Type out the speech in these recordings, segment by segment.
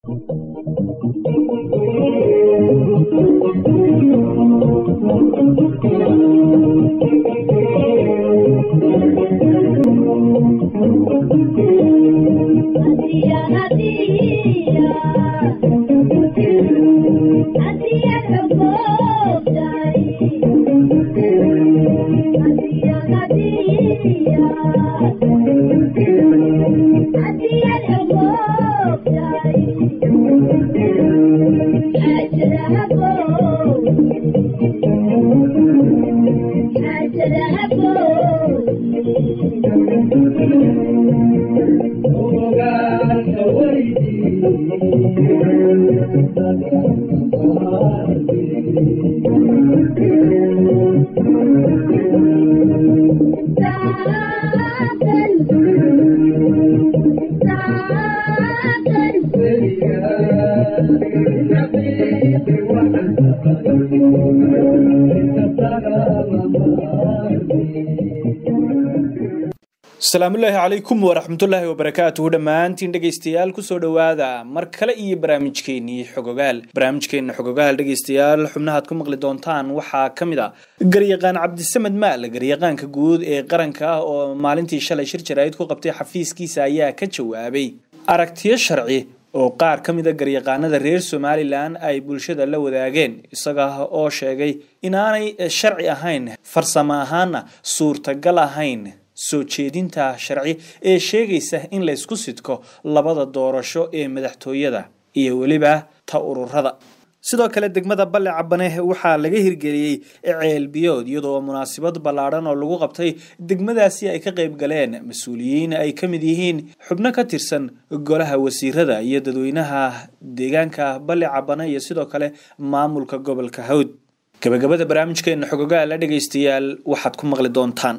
asalaamullaahi calaykum waraxmatullaahi wabarakaatuhu dhammaantiin dhegaystayaal kusoo dhowaada mar kale iyo barnaamijkeenii xogogaal barnaamijkeena xogogaal dhegaystayaal xubnahaad ku maqli doontaan waxaa ka mid a garyaqaan cabdisamed maal garyaqaanka guud ee qaranka ah oo maalintii shalay shir jaraa'id ku qabtay xafiiskiisa ayaa ka jawaabay aragtiyo sharci oo qaar ka mid a garyaqaanada reer somalilan ay bulshada la wadaageen isaga oo sheegay inaanay sharci ahayn farsamo ahaana suurtagal ahayn soo jeedinta sharci ee sheegaysa in laysku sidko labada doorasho ee madaxtooyada iyo weliba ta ururada sidoo kale degmada balle cabane waxaa laga hirgeliyey ceelbiyood iyadoo munaasabad ballaadhan oo lagu qabtay degmadaasi ay ka qayb galeen mas-uuliyiin ay ka mid yihiin xubno ka tirsan golaha wasiirada iyo dadweynaha deegaanka balle cabane iyo sidoo kale maamulka gobolka hawd gabagabada barnaamijkeena xogogaala dhegaystayaal waxaad ku maqli doontaan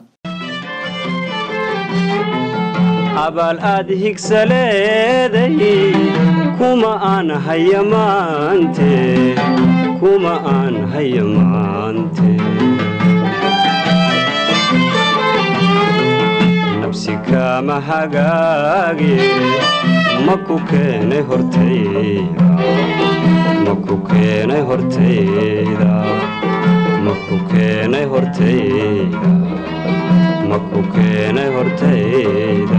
abaal aad higsaleeday kuma aan haya maante kuma aan haya maante nabsi kaama hagaage ma ku keenay hortayda ma ku keenay hortayda ma ku keenay hortayda ma ku keenay hortayda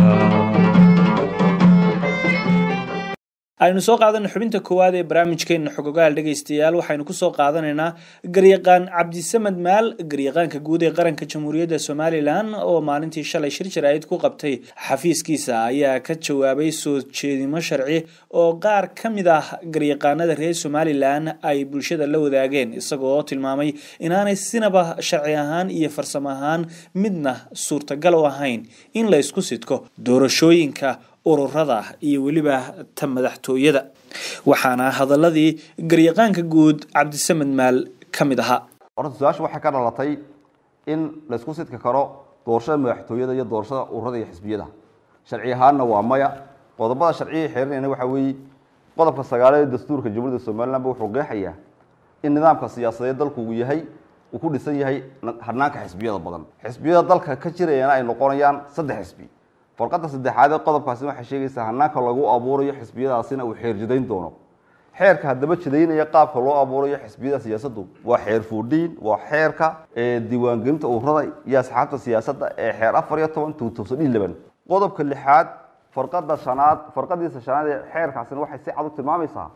aynu soo qaadana xubinta koowaad ee barnaamijkeena xogogaal dhegaystayaal waxaynu kusoo qaadanaynaa garyaqaan cabdisamed maal garyaqaanka guud ee qaranka jamhuuriyadda somalilan oo maalintii shalay shir jaraa'id ku qabtay xafiiskiisa ayaa ka jawaabay soo jeedimo sharci oo qaar ka mid ah garyaqaanada reer somalilan ay bulshada la wadaageen isagoo tilmaamay inaanay sinaba sharci ahaan iyo farsamo ahaan midna suurtagal u ahayn in la ysku sidko doorashooyinka ururada iyo weliba ta madaxtooyada waxaana hadaladii garyaqaanka guud cabdisamed maal ka mid ahaa horta su-aasha waxay ka dhalatay in laysku sidki karo doorashada madaxtooyada iyo doorashada ururada iyo xisbiyada sharci ahaanna waa maya qodobada sharciya xeerinayna waxaa weeye qodobka sagaaleed ee dastuurka jamhuuriyadda somalilanba wuxuu qeexayaa in nidaamka siyaasadeed dalku uu yahay uu ku dhisan yahay hanaanka xisbiyada badan xisbiyada dalka ka jirayana ay noqonayaan saddex xisbi farqada saddexaad ee qodobkaasi waxay sheegaysaa hanaanka lagu abuurayo xisbiyadaasina uu xeer jidayn doono xeerka haddaba jidaynaya qaabka loo abuurayo xisbiyada siyaasaddu waa xeer fuudhiin waa xeerka diiwaangelinta ururada iyo asxaabta siyaasadda ee xeer afar iyo toban two thousand iyo eleven qodobka lixaad farqada shanaad farqadiisa shanaad ee xeerkaasina waxay si cad u tilmaamaysaa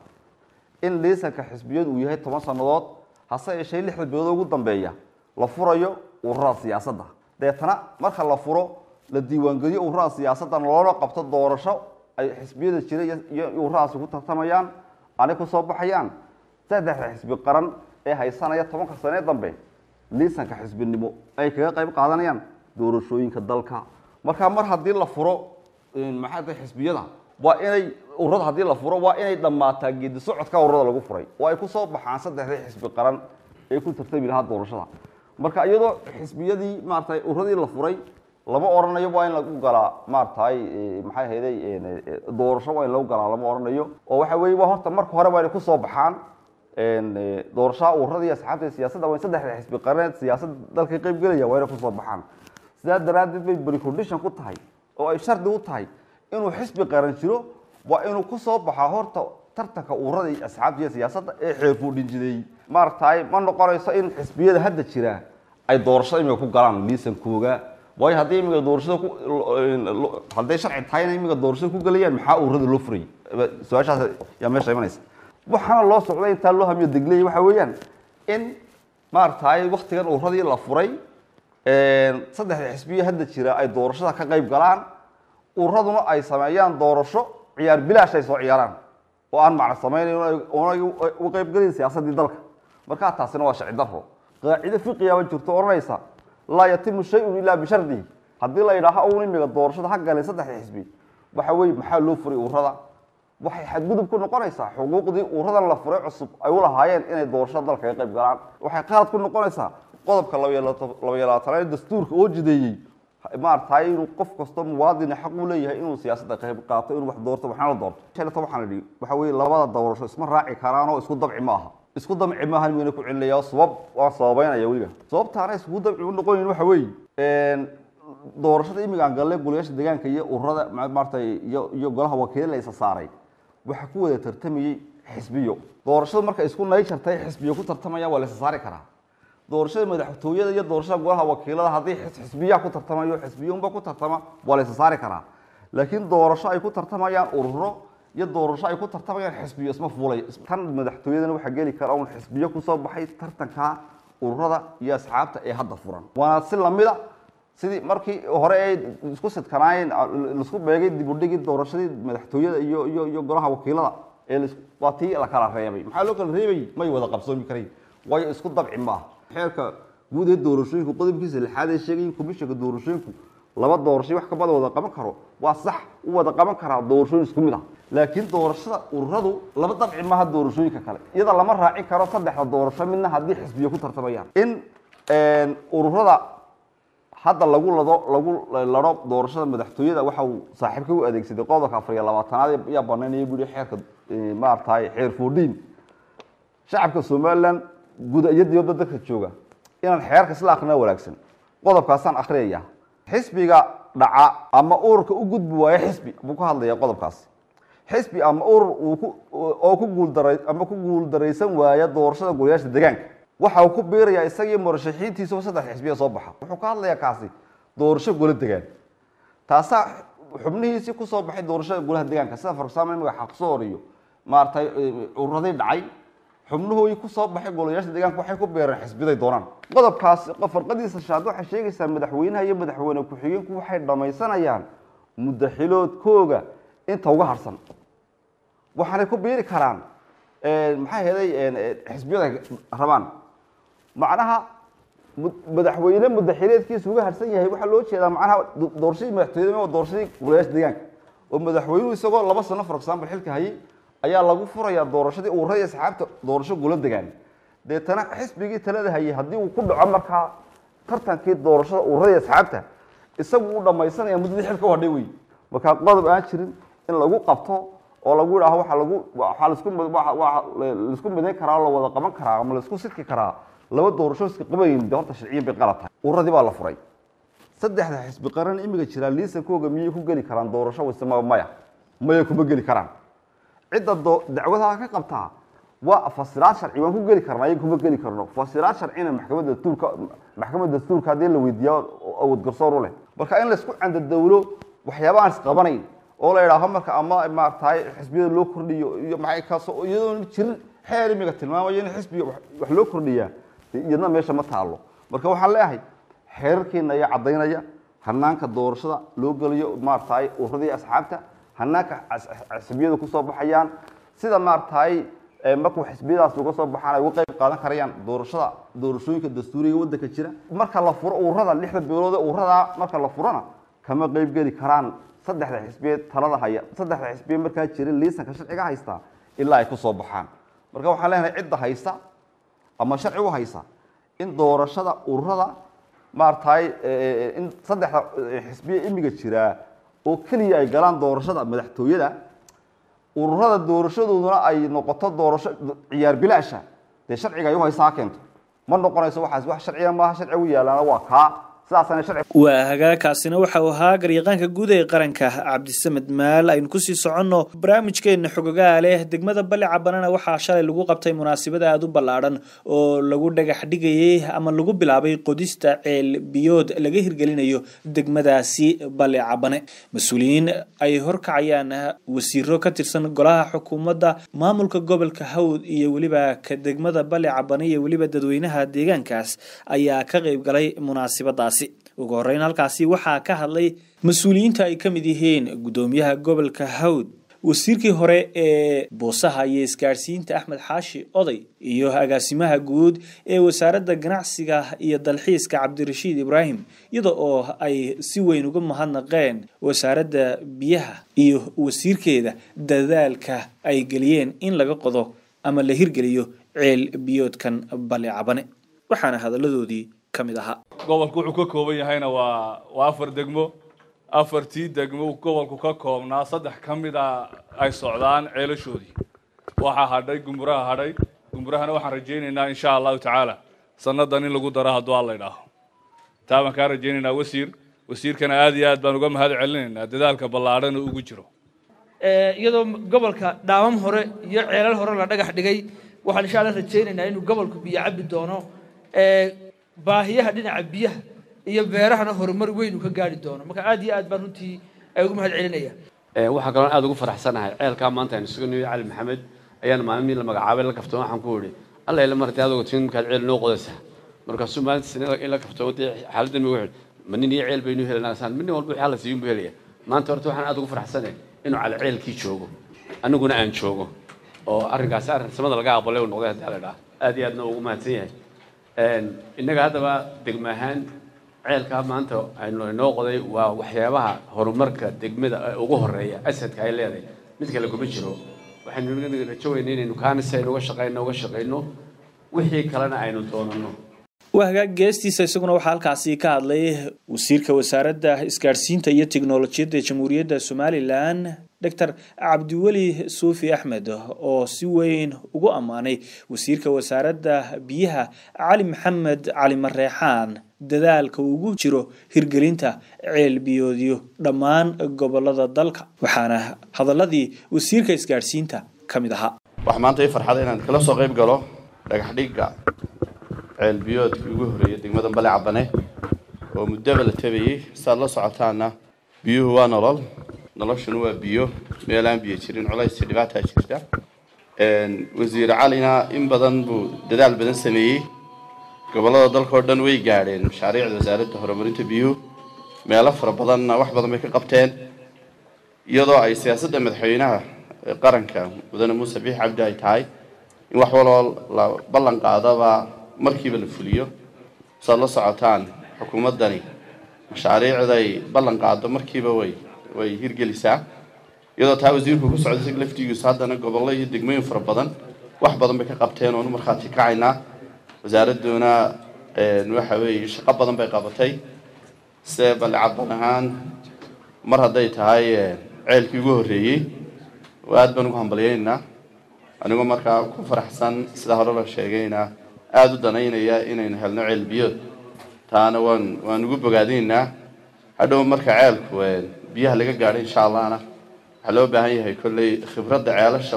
in liisanka xisbiyadu uu yahay toban sannadood hase yeeshee lixda bilood ugu dambeeya la furayo ururada siyaasadda deetana marka la furo la diiwaangeliyo ururada siyaasaddan loona qabto doorasho ay xisbiyada jira iyo ururadaasi ku tartamayaan anay ku soo baxayaan saddexda xisbi qaran ee haysanaya tobanka sanee dambe liisanka xisbinimo ay kaga qayb qaadanayaan doorashooyinka dalka markaa mar haddii la furo maxaa tahay xisbiyada waa inay ururada haddii la furo waa inay dhammaataa geedi socodka ururada lagu furay oo ay ku soo baxaan saddexdii xisbi qaran ee ku tartami lahaa doorashada marka iyadoo xisbiyadii maaratay ururadii la furay lama oranayo waa in lagu galaa maaragtay maxay ahayday doorasho waa in lagu galaa lama oranayo oo waxa weeye waa horta marka hore waa inay kusoo baxaan doorashaha ururada iyo asxaabta siyaasadda waa in saddexda xisbi qareed siyaasadda dalka qayb gelaya waa inay kusoo baxaan sidaa daraaddeed bay precondition ku tahay oo ay shardi u tahay inuu xisbi qaran jiro waa inuu kusoo baxaa horta tartanka ururada iyo asxaabta iyo siyaasadda ee xeerfuudhinjideeyey maaragtay ma noqonayso in xisbiyada hadda jira ay doorashada imiga ku galaan liisankooga waayo haddii imiga doorashada ku hadday sharci tahayna imiga doorashada ku galayaan maxaa ururada loo furayay su-aashaas yaa meesha imanaysa waxaana loo socday intaa loo hamiyo degley waxa weeyaan in maaragtay waktigan ururadii la furay saddexda xisbiya hadda jira ay doorashada ka qayb galaan ururaduna ay sameeyaan doorasho ciyaar bilaash ay soo ciyaaraan oo aan macna samaynayn oonay u qaybgelayn siyaasaddii dalka markaa taasina waa sharci daro qaacido fiqiyaaba jirto odhanaysa laa yatimu shay-un ilaa bishardihi haddii la yidhaaho un imiga doorashada ha galeen saddexda xisbi waxa weye maxaa loo furay ururada waxay xadgudub ku noqonaysaa xuquuqdii ururadan la furay cusub ay u lahaayeen inay doorashada dalka ka qayb galaan waxay qalad ku noqonaysaa qodobka labaiyo labaatanaad dastuurka oo jideeyey maaragtay inuu qof kastoo muwaadina xaq u leeyahay inuu siyaasadda qayb qaato inuu wax doorto waxna la doorto shalata waxaan idhi waxa weye labada doorasho isma raaci karaan oo isku dabci ma aha isku damci maahan wayna ku celinaya sabab waan sababeynaya weliga sababtaana isku damci u noqonayn waxa weeye doorashada imigaan galle golayaasha deegaanka iyo ururada maaratay iyo iyo golaha wakiila la isa saaray waxaa ku wada tartamayey xisbiyo doorashada marka isku nay jartay xisbiyo ku tartamaya waa la isa saari karaa doorashada madaxtooyada iyo doorashada golaha wakiilada haddii xisbiyaa ku tartamayo xisbiyunba ku tartama waa la isa saari karaa laakiin doorasho ay ku tartamayaan ururo iyo doorasho ay ku tartamayaan xisbiyo isma fuulay tan madaxtooyadana waxaa geli kara un xisbiyo kusoo baxay tartanka ururada iyo asxaabta ee hadda furan waana si lamida sidii markii hore ay isku sidkanaayeen laisku beegay dibudhigii doorashadii madaxtooyada iyo iyo iyo golaha wakiilada ee waa tii la kala reebay maxaa loo kala reebay may wada qabsoomi karayn waayo isku dabci maaha xeerka guud ee doorashooyinku qodobkiisa lixaad ee sheegayin komishanka doorashooyinku laba doorasho wax kabada wada qaban karo waa sax u wada qaban karaa doorashooyin isku mid ah laakiin doorashada ururadu laba dabci maaha doorashooyinka kale iyada lama raacin karo saddexda doorasho midna haddii xisbiyo ku tartamayaan in ururada hadda lagu lado lagu laro doorashada madaxtooyada waxa uu saaxiibka u adeegsaday qodobka afar iyo labaatanaad yaa banaynaya buu yihi xeerka maaragtay xeer foodhiin shacabka somaliland guud iyo dibadda dadka jooga inaan xeerka isla akhrina wanaagsan qodobkaasaan akhriyaya xisbiga dhaca ama ururka u gudbi waayo xisbi buu ka hadlaya qodobkaasi xisbi ama urur uu ku oo ku guuldara ama ku guuldaraysan waaya doorashada golayaasha deegaanka waxa uu ku biirayaa isagii murashaxiintiisaba saddex xisbiya soo baxa wuxuu ka hadlayaa kaasi doorasho golo degaan taasaa xubnihiisii kusoo baxay doorashada golaha deegaanka sida for example imiga xaqsoor iyo maaragtay ururadii dhacay xubnuhoodii kusoo baxay golayaasha deegaanka waxay ku beereen xisbiday doonaan qodobkaasi farqadiisa shaad waxay sheegaysaa madaxweynaha iyo madaxweyne ku-xigeenku waxay dhamaysanayaan mudaxiloodkooga inta uga harsan waxaanay ku biiri karaan maxay heday xisbiyada rabaan macnaha madaxweyne mudaxileedkiisa uga harsan yahay waxaa loo jeedaa macnaha doorashadii madaxtooyada waa doorashadii golayaasha deegaanka oo madaxweynuhu isagoo laba sano for example xilka hayay ayaa lagu furayaa doorashadii ururada asxaabta doorasho golo degaan deetana xisbigii talada hayay haddii uu ku dhaco markaa tartankii doorashada ururada asxaabta isagu uu dhamaysanaya muddadii xilka u hadhay wey markaa qodob aan jirin in lagu qabto oo lagu yidhaaho waa lagu waxaa laisku laisku midayn karaa la wada qaban karaa ama laisku sidki karaa laba doorasho iska qabayn de horta sharciyan bay qalad tahay ururadii baa la furay saddexda xisbi qaran imiga jiraa liisankooga miyay ku geli karaan doorasho wase ma maya maya kuma geli karaan cidda dacwadaha ka qabtaa waa fasiraad sharci waan ku geli karnaa ayaga kuma geli karno fasiraad sharcina maxkamadda dastuurka maxkamadda dastuurka haddii la weydiiyo awood garsoor u leh marka in laisku candadawlo waxyaaba aan isqabanayn oo la yidhaaho marka ama maaragtay xisbiyada loo kordhiyo iyo maxay kaasoo iyadoon jirin xeer imiga tilmaamayo in xisbiga wax loo kordhiyaa iyadna meesha ma taalo marka waxaan leeyahay xeerarkeena ayaa caddaynaya hanaanka doorashada loo geliyo maaragtay ururadii asxaabta hanaanka xisbiyadu kusoo baxayaan sida maaragtay markuu xisbiyadaas uga soo baxaan ay uga qayb qaadan karayaan doorashada doorashooyinka dastuuriga waddanka jira marka la furo ururada lixda beelood ee ururada marka la furona kama qayb geli karaan saddexda xisbiyeed talada haya saddexda xisbiye markaa jirin liisanka sharciga haysta ilaa ay kusoo baxaan marka waxaan leenahay cidda haysta ama sharci u haysa in doorashada ururada maaragtay in saddexda xisbiye imiga jiraa oo keliya ay galaan doorashada madaxtooyada ururada doorashadooduna ay noqoto doorasho ciyaar bilaasha dee sharciga ay u haysaa keento ma noqonayso waxaas wax sharciya maaha sharcigu yaalaana waa kaa sidaasana sharci waa hagaagkaasina waxa uu ahaa garyaqaanka guud ee qaranka cabdisamed maal aynu kusii soconno barnaamijkeena xogogaa leh degmada bali cabanana waxaa shalay lagu qabtay munaasabad aada u ballaadhan oo lagu dhagax dhigayay ama lagu bilaabay qodista ceel biyood laga hirgelinayo degmadaasi bali cabane mas-uuliyiin ay horkacayaan wasiiro ka tirsan golaha xukuumadda maamulka gobolka hawd iyo weliba ka degmada bali cabane iyo weliba dadweynaha deegaankaas ayaa ka qeyb galay munaasabadaasi ugu horeyn halkaasi waxaa ka hadlay mas-uuliyiinta ay ka mid yihiin guddoomiyaha gobolka hawd wasiirkii hore ee boosaha iyo isgaadhsiinta axmed xaashi oday iyo agaasimaha guud ee wasaaradda ganacsiga iyo dalxiiska cabdirashiid ibraahim iyada oo ay si weyn uga mahadnaqeen wasaaradda biyaha iyo wasiirkeeda dadaalka ay geliyeen in laga qodo ama la hirgeliyo ceel biyoodkan bali cabane waxaana hadalladoodii ka mid ahaa gobolku wuxuu ka kooban yahayna waa waa afar degmo afartii degmo gobolku ka koobnaa saddex ka mid a ay socdaan ceelashoodii waxaa hadhay gumburaha hadhay gumburahana waxaan rajaynaynaa insha allahu tacaala sannadan in lagu daro hadduu alla idhaaho taa baan kaa rajaynaynaa wasiir wasiirkana aad iyo aad baan uga mahad celinaynaa dadaalka ballaadhan oo ugu jiro iyadoo gobolka dhaamam hore iyo ceelal hore la dhagax dhigay waxaan insha alla rajaynaynaa inuu gobolku biyo cabi doono baahiyaha dhinaca biyaha iyo beerahana horumar weyn uu ka gaari doono marka aad iyo aad baan runtii ay ugu mahad celinaya waxaa kaloo aad ugu faraxsanahay ceelkaa maanta aynu isugu nimid cali maxamed ayaan maalmihii la magacaabay la kaftoon waxaan ku idhi alla ila martay adoo tin markaad ceel noo qodaysaa markaasuu maalintiisna in la kaftoon dee xaaladdan ugu xidh ma nin iyo ceel baynu helanaa saan min walba wixii alla siiyun buu helaya maanta horta waxaan aad ugu faraxsanahay inuu cali ceelkii joogo aniguna aan joogo oo arrinkaasi arrin samada laga aqbalay uu noqday haddii alla idhaa aad iyo aadna ugu mahadsan yahay innaga haddaba degma ahaan ceelkaa maanta aynu inoo qoday waa waxyaabaha horumarka degmada ugu horeeya asadka ay leedahay mid kale kuma jiro waxaynu rajo weyna inaynu kaana si aynu uga shaqayno uga shaqayno wixii kalena aynu doonano waa hagaag geestiisa isaguna waxaa halkaasi ka hadlay wasiirka wasaaradda isgaadhsiinta iyo tiknolojiyadda jamhuuriyadda somalilan doctor cabdiweli suufi axmed oo si weyn ugu ammaanay wasiirka wasaaradda biyaha cali maxamed cali mareexaan dadaalka ugu jiro hirgelinta ceel biyoodyo dhammaan gobolada dalka waxaana hadaladii wasiirka isgaadhsiinta ka mid ahaa waxaa maanta ii farxada inaan kala soo qayb galo dhagax dhigga ceel biyoodkii ugu horreeyay degmada bale cabane oo muddaba la tabayey saad la socotaana biyuhu waa nolol noloshuna waa biyo meelaan biyo jirin culays iyo dhibaataa jirta wasiir calina in badan buu dadaal badan sameeyey gobollada dalka oo dhan way gaadheen mashaariicda wasaaradda horumarinta biyuhu meelo fara badanna wax badan bay ka qabteen iyadoo ay siyaasadda madaxweynaha qaranka mudane muuse biix cabdi ay tahay in wax waloo la ballan qaadaba markiiba la fuliyo saad la socotaan xukuumaddani mashaariicday ballan qaado markiiba way way hirgelisaa iyadoo taa wasiirku ku socday isaga laftigiisu haddana gobollo iyo degmooyin fara badan wax badan bay ka qabteen oonu markhaati kacaynaa wasaaradduna waxa weeye shaqo badan bay qabatay se balcaban ahaan mar hadday tahay ceelkii ugu horreeyey aad baan ugu hambalyaynaynaa anigoo markaa ku faraxsan sida hore la sheegayna aada u danaynaya inaynu helno ceel biyood taana waan waan ugu bogaadinaynaa hadhow marka ceelku biyaha laga gaadho insha allahna waxaa loo baahan yahay kolley khibradda ceelasha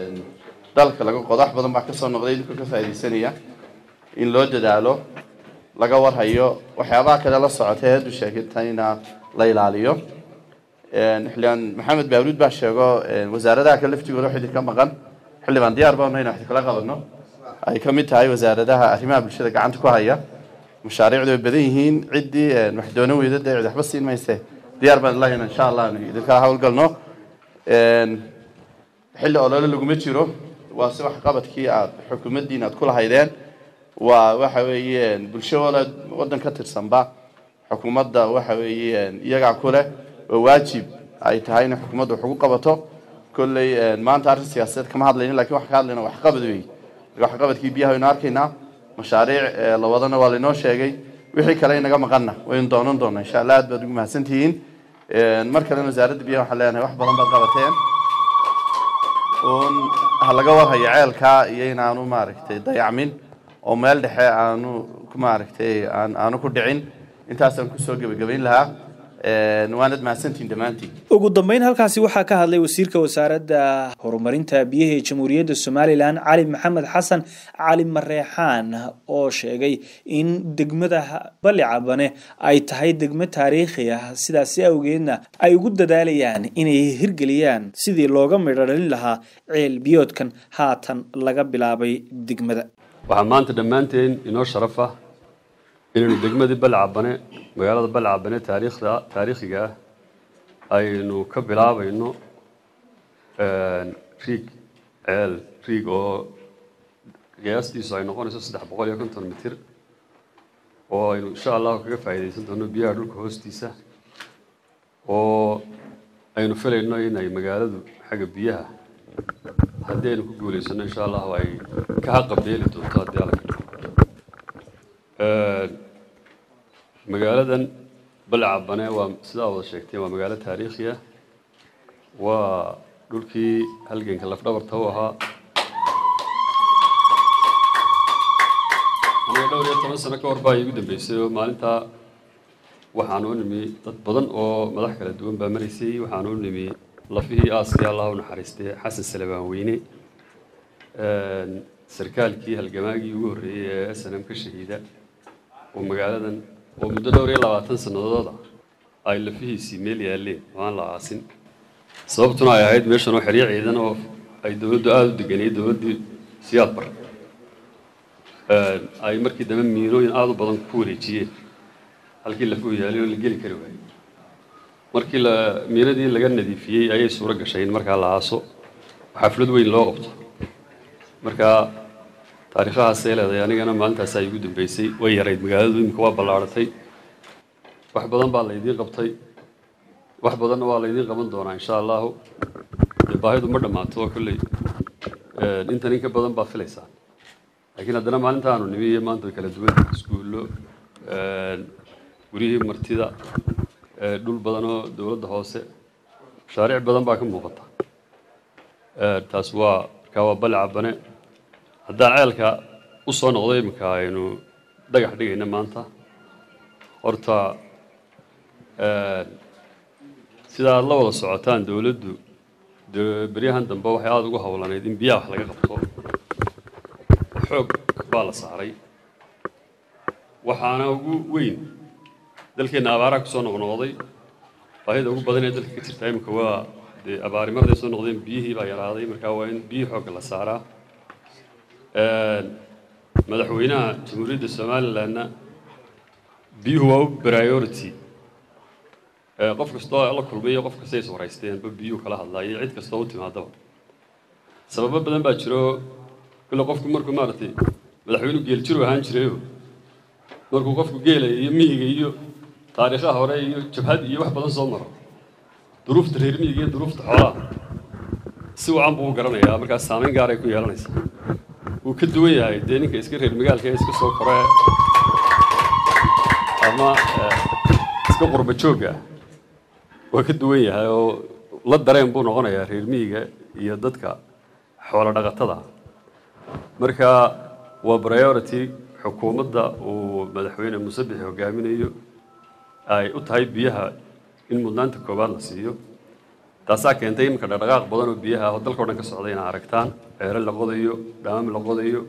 dalka laga qodo wax badan baa kasoo noqday idinka ka faaidaysanaya in loo dadaalo laga warhayo waxyaabaha kale la socotay haddu sheegtayna la ilaaliyo xildhibaan maxamed baaruud baa sheego wasaaradaha kale laftigooda wax idinka maqan xildhibaan diyaar baanu inaan wax kala qabano ay ka mid tahay wasaaradaha arrimaha bulshada gacanta ku haya mashaariicdu way badan yihiin ciddii wax doonan weyda dee cid waxba siin mayse diyaar baan ilaahayna insha allah anu idinkala hawlgalno xilli olole laguma jiro waa si waxqabadkii aad xukuumaddiina aad ku lahaydeen waa waxa weeye bulsho wala waddan ka tirsanba xukuumadda waxa weeye iyagaa ku leh oo waajib ay tahay inay xukuumadda wax ugu qabato kolley maanta arrin siyaasadeed kama hadlaynin lakin waxaan ka hadlayna waxqabad wey waxqabadkii biyaha waynu arkaynaa mashaariic la wadana waa lainoo sheegay wixii kale inaga maqanna waynu doonan doonaa insha allah aad baad ugu mahadsantihiin mar kalena wasaaradda biyaha waxaan leenahay wax badan baad qabateen un ha laga warhayo ceelkaa iyo inaanu maaragtay dayacmin oo meel dhexe aanu maaragtay aan aanu ku dhicin intaasaan kusoo gebagabayn lahaa waanad mahadsantihin dhammaantiin ugu dambeyn halkaasi waxaa ka hadlay wasiirka wasaaradda horumarinta biyaha ee jamhuuriyadda somalilan cali maxamed xasan cali mareexaan oo sheegay in degmada bali cabane ay tahay degmo taariikhi ah sidaasi awgeedna ay ugu dadaalayaan inay hirgeliyaan sidii looga midho dhalin lahaa ceel biyoodkan haatan laga bilaabay degmada waxaa maanta dhammaanteen inoo sharaf ah inaynu degmadii balcabane magaalada balcabane taariikhda taariikhiga ah aynu ka bilaabayno riig ceel riig oo qiyaastiisu ay noqonayso saddex boqol iyo konton mitir oo aynu insha allahu kaga faa'iidaysan doono biyaha dhulka hoostiisa oo aynu filayno inay magaaladu xagga biyaha haddii aynu ku guulaysano insha allahu ay ka haqabeeli doonto haddii alla ka dhigo magaaladan balcabane waa sidaa wada sheegteen waa magaalo taariikhi ah waa dhulkii halganka lafdhabarta u ahaa aniga dhowr iyo toban sano ka hor baa iigu dambeysay oo maalintaa waxaan u nimi dad badan oo madax kala duwan baa maraysay waxaan u nimi lafihii aaskii allah u naxariistay xasan salebaan weyne sarkaalkii halgamaagii ugu horreeyey ee s n m ka shahiida oo magaaladan oo muddo dhowr iyo labaatan sanadooda ay lafihiisii meel yaaleen oo aan la aasin sababtuna ay ahayd meeshan oo xeryo ciidan oo ay dowladdu aada u deganayay dowladdii siyaad bar ay markii dambe miinooyin aada u badan ku wareejiyeen halkii lafuhu yaalay oo la geli kari waayey markii la miinadii laga nadiifiyey ayay suuro gashay in markaa la aaso xaflad weyn loo qabto marka taariikhahaasay leedahay anigana maalintaasaa igu dambeysay way yarayd magaaladu iminka waa ballaaratay wax badan baa laydiin qabtay wax badanna waa laydiin qaban doonaa insha allahu dee baahidu ma dhammaato oo kolley intan in ka badan baa filaysaa laakiin haddana maalinta aanu nimi iyo maanta way kala duwan iskuullo guryihii martida dhul badan oo dowladda hoose mashaariic badan baa ka muuqata taas waa markaa waa bali cabane haddaan ceelka u soo noqdo iminka aynu dhagax dhigayna maanta horta sida aad la wada socotaan dowladdu beryahan dambe waxay aada ugu howlaneyd in biyaha wax laga qabto xoog baa la saaray waxaana ugu weyn dalkeenna abaaraa kusoo noqnoqday baahida ugu badan ee dalka ka jirta iminka waa dee abaari marday soo noqdeen biyihii baa yaraaday markaa waa in biyihii xoogga la saaraa madaxweynaha jamhuuriyadda somalilandna biyuhu waa u priority qof kastoo la kulmay iyo qof kasta is waraysteenba biyuhu kala hadlaayay cid kastoo u timaadaba sababo badan baa jiro kule qofku markuu maaragtay madaxweynuhu geeljiru ahaan jirayo markuu qofku geelaya iyo miyiga iyo taariikhaha hore iyo jabhad iyo wax badan soo maro duruufta reer miyiga iyo duruufta xoolaha si wacan buu u garanayaa markaas saameyn gaaray ku yeelanaysaa wuu ka duwan yahay dee ninka iska reer magaalka ee iska soo kore ama iska qurba joogga waa ka duwan yahay oo la dareen buu noqonayaa reer miyiga iyo dadka xoolo dhaqatada marka waa priority xukuumadda uu madaxweyne musabix hogaaminayo ay u tahay biyaha in mudnaanta koowaad la siiyo taasaa keentay iminka dhaqdhaqaaq badan oo biyaha oo dalka o dhan ka socday inaa aragtaan ceero la qodayo dhaamam la qodayo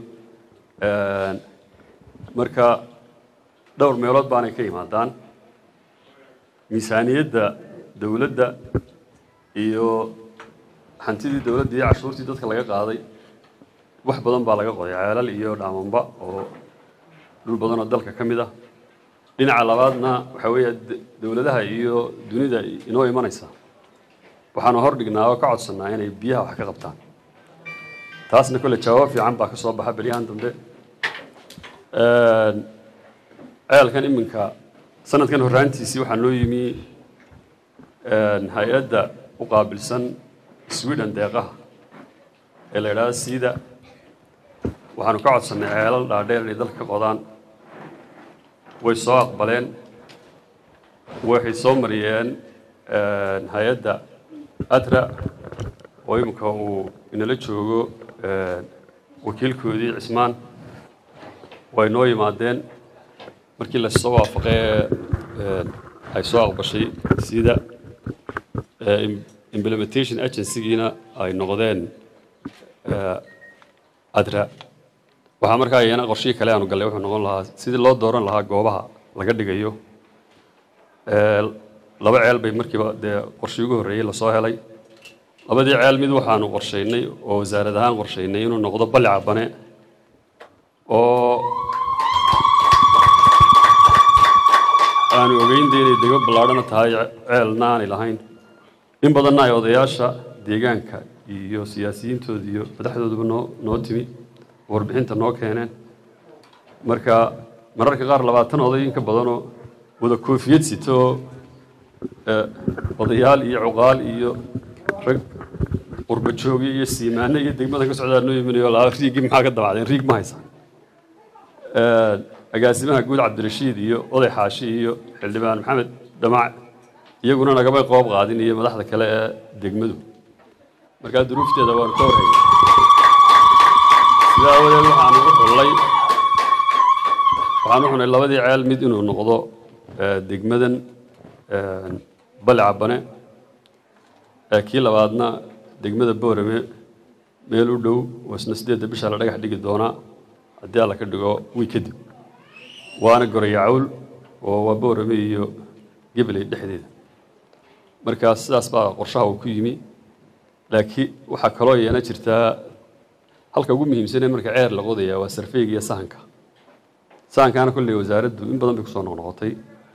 marka dhowr meelood baanay ka yimaadaan miisaaniyadda dowladda iyo hantidii dowladda iyo cashuurtii dadka laga qaaday wax badan baa laga qoday ceelal iyo dhaamamba oo dhul badan oo dalka ka mid ah dhinaca labaadna waxaa weeye dowladaha iyo dunida inoo imanaysa waxaanu hor dhignaa oo ka codsannaa inay biyaha wax ka qabtaan taasna kolle jawaab fiican baa ka soo baxa beryahan dambe ceelkan iminka sanadkan horraantiisii waxaa noo yimi hay-adda u qaabilsan sweden deeqaha ee la idhahdo siida waxaanu ka codsannay ceelal dhaadheer inay dalka ka qodaan way soo aqbaleen waxay soo mariyeen hay-adda adra oo iminka uu inala joogo wakiilkoodii cismaan way noo yimaadeen markii lasoo waafaqee ay soo aqbashay sida implementation agencygiina ay noqdeen adra waxaa markaa iyana qorshihii kale aanu gallay wuxuu noqon lahaa sidii loo dooran lahaa goobaha laga dhigayo laba ceel bay markiiba dee qorshii ugu horreeyey lasoo helay labadii ceel mid waxaanu qorshaynay oo wasaarad ahaan qorshaynay inuu noqdo balli cabane oo aanu ogeynda inay dego ballaadhana tahay ceelna aanay lahayn in badanna ay odayaasha deegaanka iyo siyaasiyiintooda iyo madaxdooduba noo noo timi warbixinta noo keeneen marka mararka qaar labaatan oday in ka badanoo wada koofiyad sito oo odayaal iyo cuqaal iyo rag qurba joogi iyo siimaane iyo degmada ka socdaa noo iminayo laa riigii maxaa ka dabacdeen riig ma haysaan agaasimaha guud cabdirashiid iyo oday xaashi iyo xildhibaan maxamed dhamac iyaguna nagamay qoob qaadin iyo madaxda kale ee degmadu markaa duruufteeda waanu ka warhaynay sidaa awadeed waxaanu u xullay waxaan u xunay labadii ceel mid inuu noqdo degmadan bali cabane kii labaadna degmada boorame meel u dhow oo isna sideedda bisha la dhagax dhigi doonaa haddii alla ka dhigo wiy kadib waana gorayacawl oo waa boorame iyo gebley dhexdeeda markaa sidaas baa qorshaha uu ku yimi laakiin waxaa kaloo iyana jirtaa halka ugu muhiimsanee marka ceer la qodayaa waa sarfeyga iyo sahanka sahankaana kolley wasaaraddu in badan bay kusoo noqnoqotay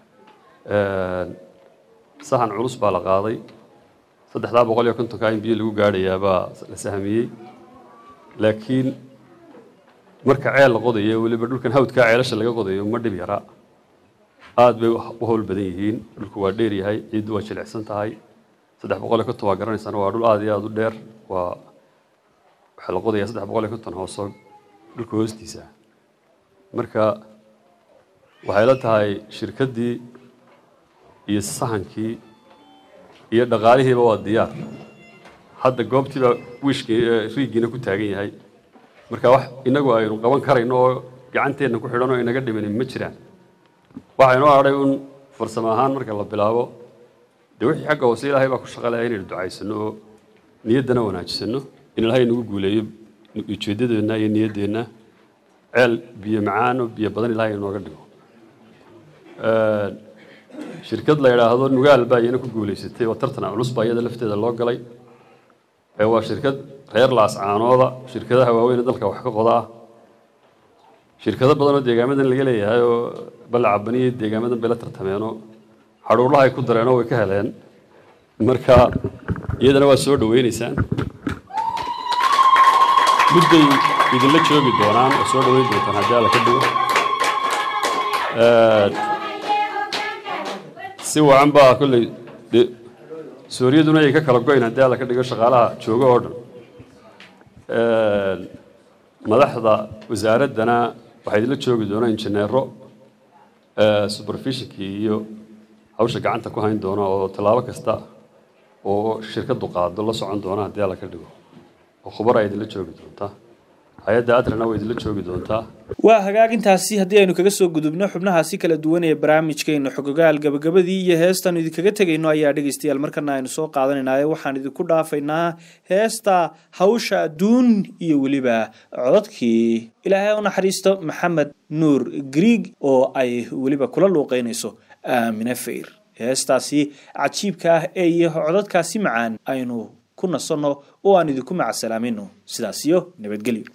sahan culus baa la qaaday saddexdaa boqol iyo kontonka in biyo lagu gaadhayaa baa la sahmiyey laakiin marka ceel la qodayo weliba dhulkan hawdkaa ceelasha laga qodayo ma dhib yaraa aad bay u howl badan yihiin dhulku waa dheer yahay ciiddu waa jilicsan tahay saddex boqol iyo konton waa garanaysaan waa dhul aad iyo aad u dheer waa waxaa la qodayaa saddex boqol iyo konton hooso dhulka hoostiisa marka waxay la tahay shirkaddii iyo sahankii iyo dhaqaalihiiba waa diyaar hadda goobtiiba wiishkii riiggiina ku taagan yahay marka wax inagu aynu qaban karayno oo gacanteenna ku xidhan oo inaga dhimanin ma jiraan waxaynoo hadhay un farsamo ahaan marka la bilaabo dee wixii xagga hoose ilaahay baa ku shaqalaya inaynu ducaysano oo niyaddana wanaajisano in ilaahay nagu guuleeyo ujeeddadeenna iyo niyaddeenna ceel biyo macaan oo biyo badan ilaahay inooga dhigo shirkad la yidhaahdo nugaal baa iyana ku guulaysatay oo tartan culus baa iyada lafteeda loo galay waa shirkad reer laascaanooda shirkadaha waaweyn ee dalka wax ka qoda ah shirkado badan oo deegaamadan laga leeyahay oo balle cabaniyo deegaamadan bay la tartameenoo hadhuurlaha ay ku dareenoo way ka heleen marka iyadana waa soo dhaweynaysaan mudday idinla joogi doonaan oo soo dhaweyn doontaan haddii alla ka dhigo si wacan baa kolley de suuriyaduna ay ka kala goyn haddii alla ka dhigo shaqaalaha jooga oo dhan madaxda wasaaraddana waxaa idinla joogi doonaa injineero supervisionkii iyo hawsha gacanta ku hayn doona oo tallaabo kasta oo shirkaddu qaado la socon doona haddii alla ka dhigo oo khubara idinla joogi doontaa hay-adda adrana way idinla joogi doontaa waa hagaagintaasi haddii aynu kaga soo gudubno xubnahaasi kala duwan ee barnaamijkeena xogogaal gabagabadii iyo heestaanu idinkaga tegayno ayaa dhegaystayaal markana aynu soo qaadanaynaye waxaan idinku dhaafaynaa heesta hawsha adduun iyo weliba codadkii ilaahay u naxariisto maxamed nuur griig oo ay weliba kula luuqeynayso aamine fayr heestaasi cajiibka ah ee iyo codadkaasi macaan aynu ku nasanno oo aan idinku macasalaamayno sidaas iyo nabadgelyo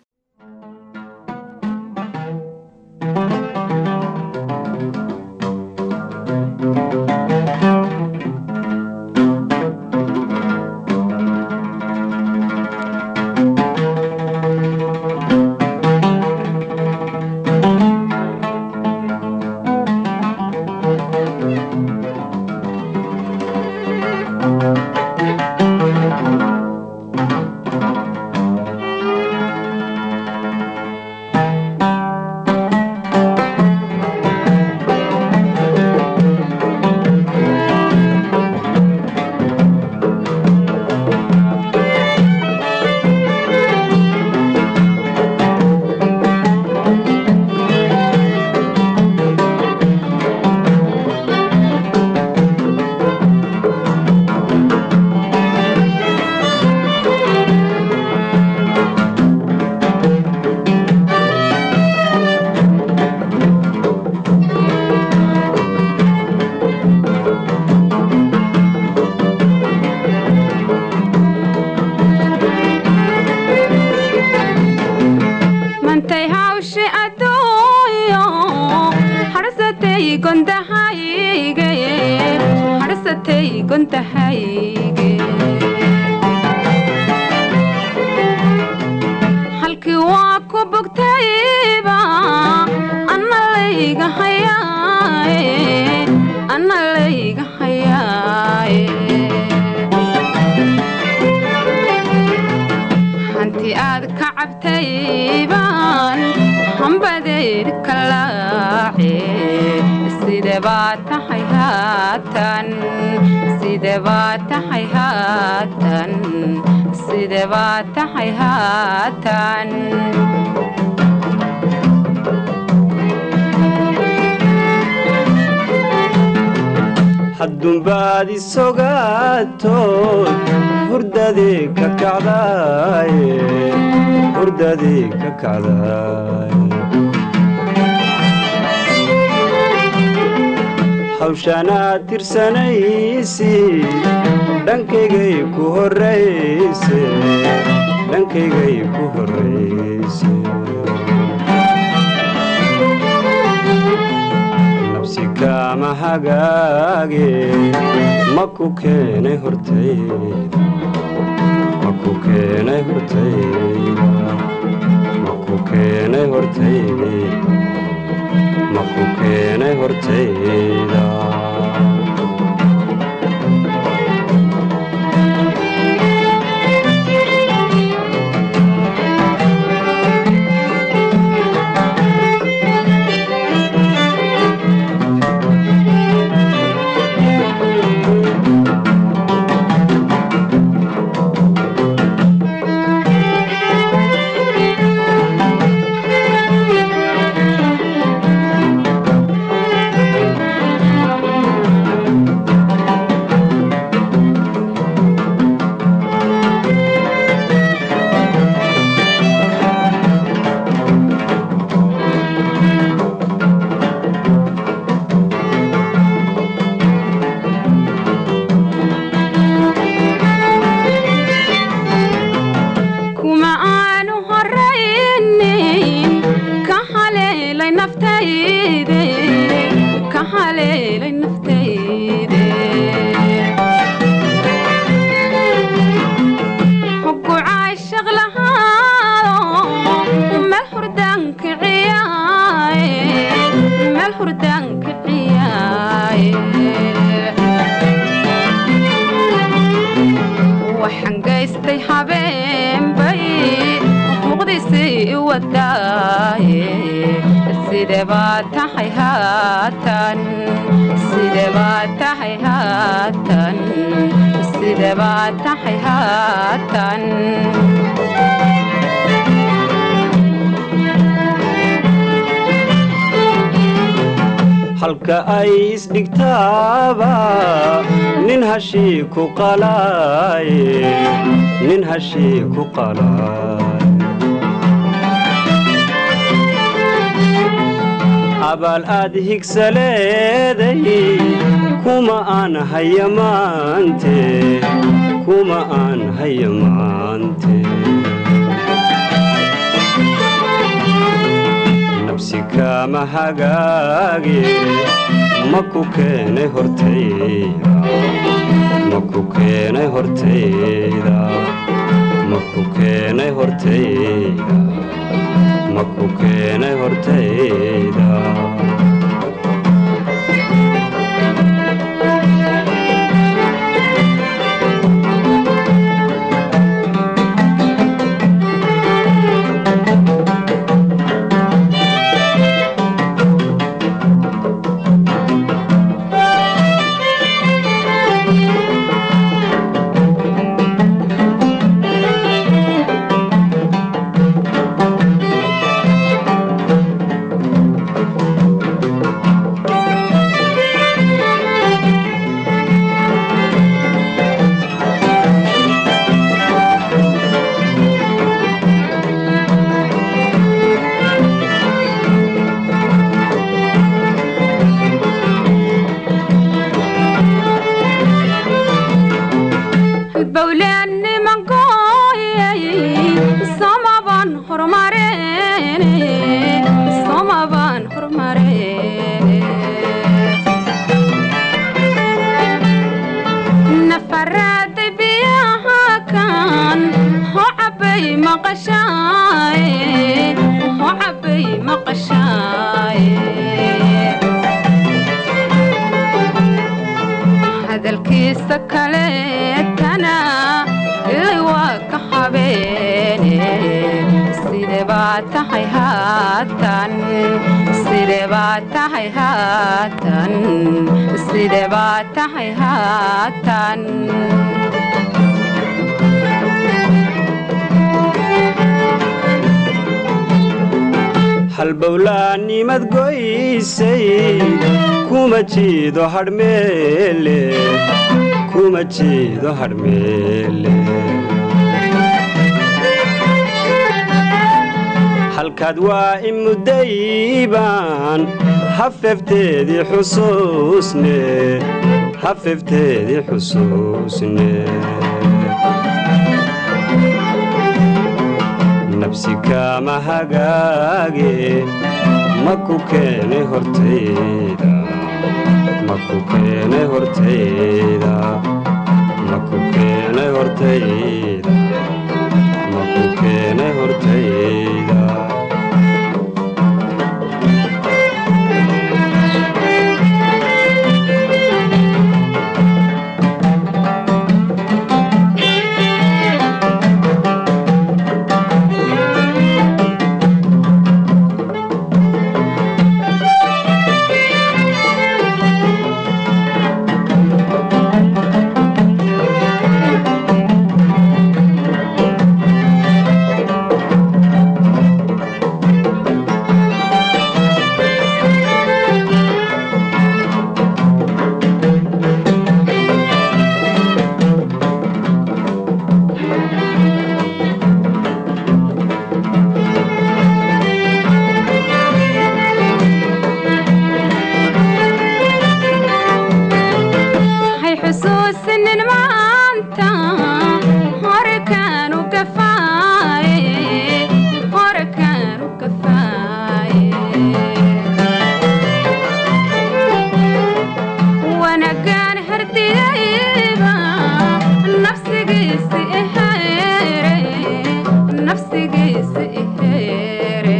gondahayge hadhsatay gondahayge halkii waa ku bogtayba anna layga hayaaye anna layga hayaaye hanti aad ka cabtay baan hambadeed ka laace side baa tahay haatan side baa tahay haatan side baa tahay haatan haddunbaad isogaatood hurdadii ka kacdaaye hurdadii ka kacdaaye hawshanaad tirsanaysi dhankaygay ku horrayse dhankaygay ku horrayse nabsi kaama hagaage ma ku keenay hortayda ma ku keenay hortayda ma ku keenay hortayda ma ku keenay hortayda kuma aanu horaynin ka haleelay naftayde ka haleelay naftayde hoggu caashaq lahaado meel hurdaanka ciyaaye meel hurdaanka ciyaaye waxaan gaystay habeenbay xuquuqdiisii i wadaaye side baa tahay haatan side baa tahay haatan side baa tahay haatan halka ay isdhigtaaba nin hashii ku qalaaye nin hashii ku qalaaye abaal aad higsaleeday kuma aan haya maante kuma aan haya maante nabsi kaama hagaage ma ku keenay hortayda ma ku keenay hortayda ma ku keenay hortayda ma ku keenay hortayda horumareen soomabaan horumareen sidee baa tahay haatan sidee baa tahay haatan sidee baa tahay haatan halbowlaannimad goysay kuma jiido hadhmeele kuma jiido hadhmeele halkaad waa i muddaybaan hafefteedii xusuusne hafefteedii xusuusne nabsi kaama hagaage ma ku keene hortayda ma ku keene hortayda ma ku keene hortayda ma ku keene hortayda hay xusuusinin maanta hore kaanu gafaaye hore kaanu gafaaye wanagaan hardiyayba nafsigiisi iheere nafsigiisi iheere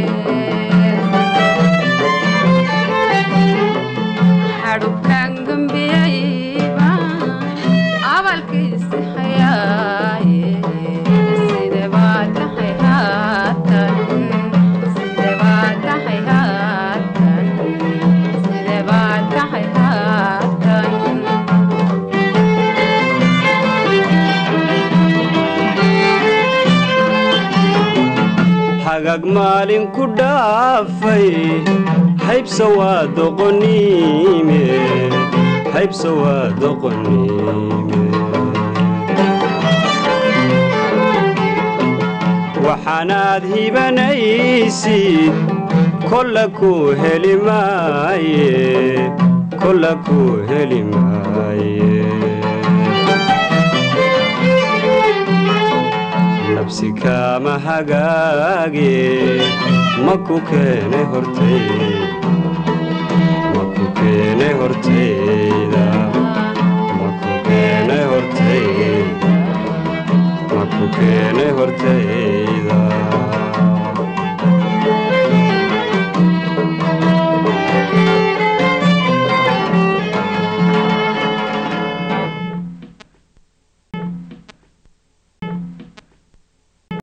xadhubkaan gambiyayba abalkiisi hayaaye side baa tahay haatan side baa tahay haatan side baa tahay haatan hagaag maalin ku dhaafay haybsa waa doqoniime haybsa waa doqoniime waxaanaad hibanaysid kolla ku heli maaye kolla ku heli maaye nabsi kaama hagaage ma ku keene hortayda ma ku keene hortayda ma ku keene hortayda ma ku keene